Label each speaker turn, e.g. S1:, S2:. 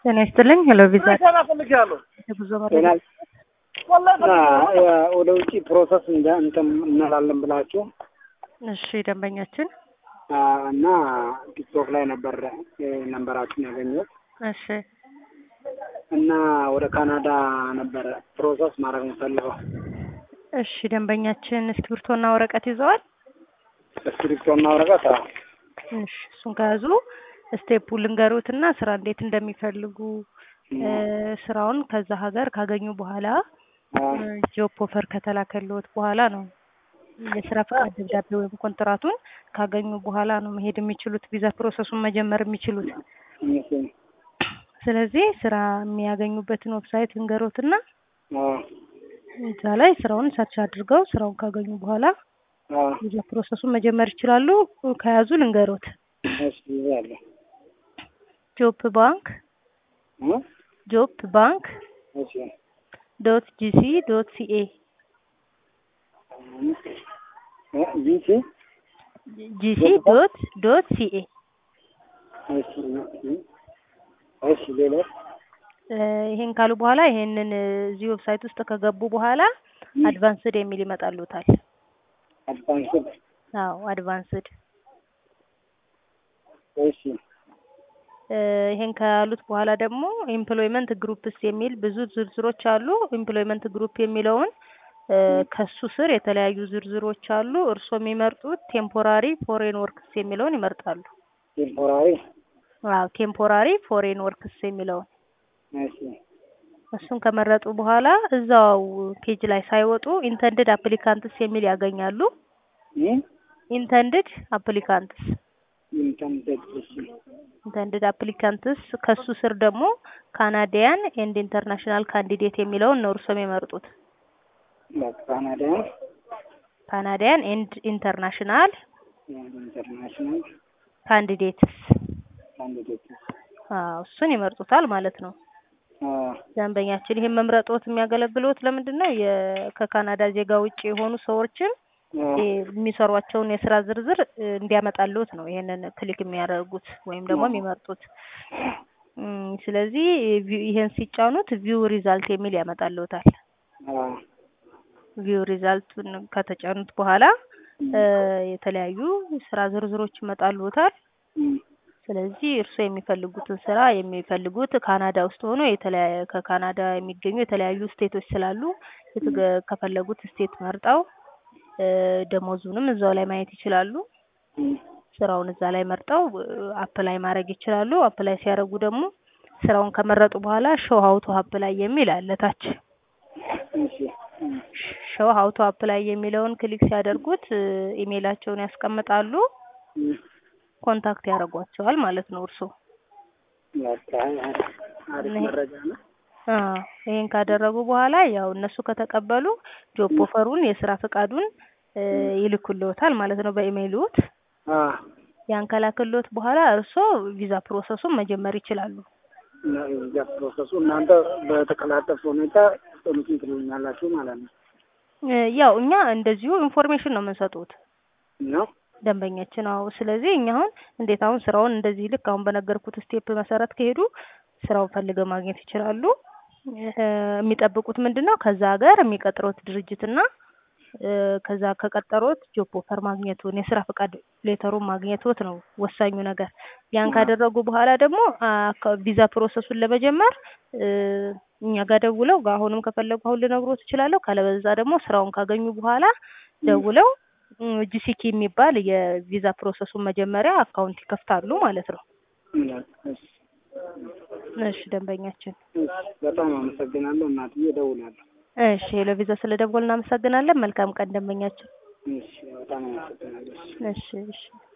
S1: ጤና ይስጥልኝ። ሄሎ ቪዛ
S2: ፈልጌያለሁ።
S1: የጉዞ መረጃ
S2: ወደ ውጭ ፕሮሰስ እንደ እንትን እንላለን ብላችሁ
S1: እሺ፣ ደንበኛችን
S2: አ፣ እና ቲክቶክ ላይ ነበር ነንበራችሁን ያገኘሁት
S1: እሺ፣
S2: እና ወደ ካናዳ ነበረ ፕሮሰስ ማድረግ የምፈልገው።
S1: እሺ፣ ደንበኛችን እስክሪብቶና ወረቀት ይዘዋል?
S2: እስክሪፕቶና ወረቀት አዎ።
S1: እሺ፣ እሱን ከያዙ ስቴፑ ልንገሩትና ስራ እንዴት እንደሚፈልጉ እ፣ ስራውን ከዛ ሀገር ካገኙ በኋላ
S2: አዎ።
S1: ጆብ ኦፈር ከተላከልዎት በኋላ ነው የስራ ፈቃድ ደብዳቤ ወይም ኮንትራቱን ካገኙ በኋላ ነው መሄድ የሚችሉት ቪዛ ፕሮሰሱን መጀመር የሚችሉት።
S2: እሺ።
S1: ስለዚህ ስራ የሚያገኙበትን ዌብሳይት ልንገሮትና
S2: አዎ።
S1: እዛ ላይ ስራውን ሰርች አድርገው ስራውን ካገኙ በኋላ
S2: አዎ።
S1: ቪዛ ፕሮሰሱን መጀመር ይችላሉ። ከያዙ ልንገሮት
S2: እሺ ይዛለሁ።
S1: ጆብ ባንክ
S2: እ?
S1: ጆብ ባንክ
S2: እሺ።
S1: ዶት ጂሲ ዶት ሲኤ
S2: እ፣ ቢሲ
S1: ጂሲ ዶት ዶት ሲኤ
S2: እሺ። እሺ ሌላ
S1: እ፣ ይሄን ካሉ በኋላ ይሄንን እ፣ እዚህ ዌብሳይት ውስጥ ከገቡ በኋላ አድቫንስድ የሚል ይመጣሉታል።
S2: አድቫንስድ
S1: አዎ አድቫንስድ
S2: እሺ።
S1: እ፣ ይሄን ካሉት በኋላ ደግሞ ኤምፕሎይመንት ግሩፕስ የሚል ብዙ ዝርዝሮች አሉ። ኤምፕሎይመንት ግሩፕ የሚለውን እ፣ ከሱ ስር የተለያዩ ዝርዝሮች አሉ። እርስዎ የሚመርጡት ቴምፖራሪ ፎሬን ወርክስ የሚለውን ይመርጣሉ።
S2: ቴምፖራሪ
S1: አዎ ቴምፖራሪ ፎሬን ወርክስ የሚለውን
S2: እሺ።
S1: እሱን ከመረጡ በኋላ እዛው ፔጅ ላይ ሳይወጡ ኢንተንድድ አፕሊካንትስ የሚል ያገኛሉ።
S2: እ?
S1: ኢንተንድድ አፕሊካንትስ
S2: ኢንተንደድ እሺ።
S1: ኢንተንድድ አፕሊካንትስ ከሱ ስር ደግሞ ካናዲያን ኤንድ ኢንተርናሽናል ካንዲዴት የሚለውን ነው እርስዎ የሚመርጡት።
S2: ካናዳ
S1: ካናዲያን ኤንድ ኢንተርናሽናል
S2: ኢንተርናሽናል
S1: ካንዲዴትስ
S2: ካንዲዴት
S1: አዎ እሱን ይመርጡታል ማለት ነው።
S2: አዎ።
S1: ደንበኛችን ይህን መምረጦት የሚያገለግሎት ለምንድን ነው? የ- ከካናዳ ዜጋ ውጭ የሆኑ ሰዎችን
S2: አዎ።
S1: እ፣ የሚሰሯቸውን የስራ ዝርዝር እ፣ እንዲያመጣልዎት ነው ይሄንን ክሊክ የሚያደርጉት ወይም ደግሞ የሚመርጡት። እም፣ ስለዚህ ቪው- ይሄን ሲጫኑት ቪው ሪዛልት የሚል ያመጣልዎታል።
S2: አዎ።
S1: ቪው ሪዛልቱን ከተጫኑት በኋላ እ፣ የተለያዩ ስራ ዝርዝሮች ይመጣልዎታል።
S2: እም፣
S1: ስለዚህ እርስዎ የሚፈልጉትን ስራ የሚፈልጉት ካናዳ ውስጥ ሆኖ የተለያየ ከካናዳ የሚገኙ የተለያዩ ስቴቶች ስላሉ የተገ- ከፈለጉት ስቴት መርጠው እ፣ ደሞዙንም እዛው ላይ ማየት ይችላሉ።
S2: እም፣
S1: ስራውን እዛ ላይ መርጠው አፕላይ ማድረግ ይችላሉ። አፕላይ ሲያደርጉ ደግሞ ስራውን ከመረጡ በኋላ ሾው ሀው ቱ አፕላይ የሚል አለ ታች።
S2: እሺ። እም፣
S1: ሾው ሀው ቱ አፕላይ የሚለውን ክሊክ ሲያደርጉት እ፣ ኢሜይላቸውን ያስቀምጣሉ።
S2: እም፣
S1: ኮንታክት ያደርጓቸዋል ማለት ነው እርስዎ።
S2: በቃ አሪፍ መረጃ ነው።
S1: አዎ ይሄን ካደረጉ በኋላ ያው እነሱ ከተቀበሉ ጆብ ኦፈሩን የስራ ፈቃዱን እ፣ ይልኩልዎታል ማለት ነው በኢሜይልዎት።
S2: አዎ።
S1: ያን ከላክልዎት በኋላ እርስዎ ቪዛ ፕሮሰሱን መጀመር ይችላሉ።
S2: እና የቪዛ ፕሮሰሱ እናንተ በተቀላጠፈ ሁኔታ ሶሉሽን ትሉኛላችሁ ማለት ነው
S1: እ፣ ያው እኛ እንደዚሁ ኢንፎርሜሽን ነው የምንሰጡት
S2: ነው?
S1: ደንበኛችን። አዎ ስለዚህ እኛ አሁን እንዴት አሁን ስራውን እንደዚህ ልክ አሁን በነገርኩት ስቴፕ መሰረት ከሄዱ ስራውን ፈልገው ማግኘት ይችላሉ። እ፣ የሚጠብቁት ምንድን ነው ከዛ ሀገር የሚቀጥሮት ድርጅትና እ፣ ከዛ ከቀጠሮት ጆብ ኦፈር ማግኘቱን የስራ ፈቃድ ሌተሩን ማግኘቶት ነው ወሳኙ ነገር። ያን ካደረጉ በኋላ ደግሞ አ፣ ከ- ቪዛ ፕሮሰሱን ለመጀመር እ፣ እኛ ጋር ደውለው አሁንም ከፈለጉ አሁን ልነግሮት እችላለሁ። ካለበዛ ደግሞ ስራውን ካገኙ በኋላ ደውለው ጂሲኪ የሚባል የቪዛ ፕሮሰሱን መጀመሪያ አካውንት ይከፍታሉ ማለት ነው።
S2: እሺ።
S1: እሺ ደንበኛችን።
S2: እሺ። በጣም አመሰግናለሁ እናትዬ፣ እደውላለሁ።
S1: እሺ ሄሎ ቪዛ ስለ ደወል እናመሰግናለን። መልካም ቀን ደንበኛችን።
S2: እሺ። በጣም አመሰግናለሁ። እሺ።
S1: እሺ እሺ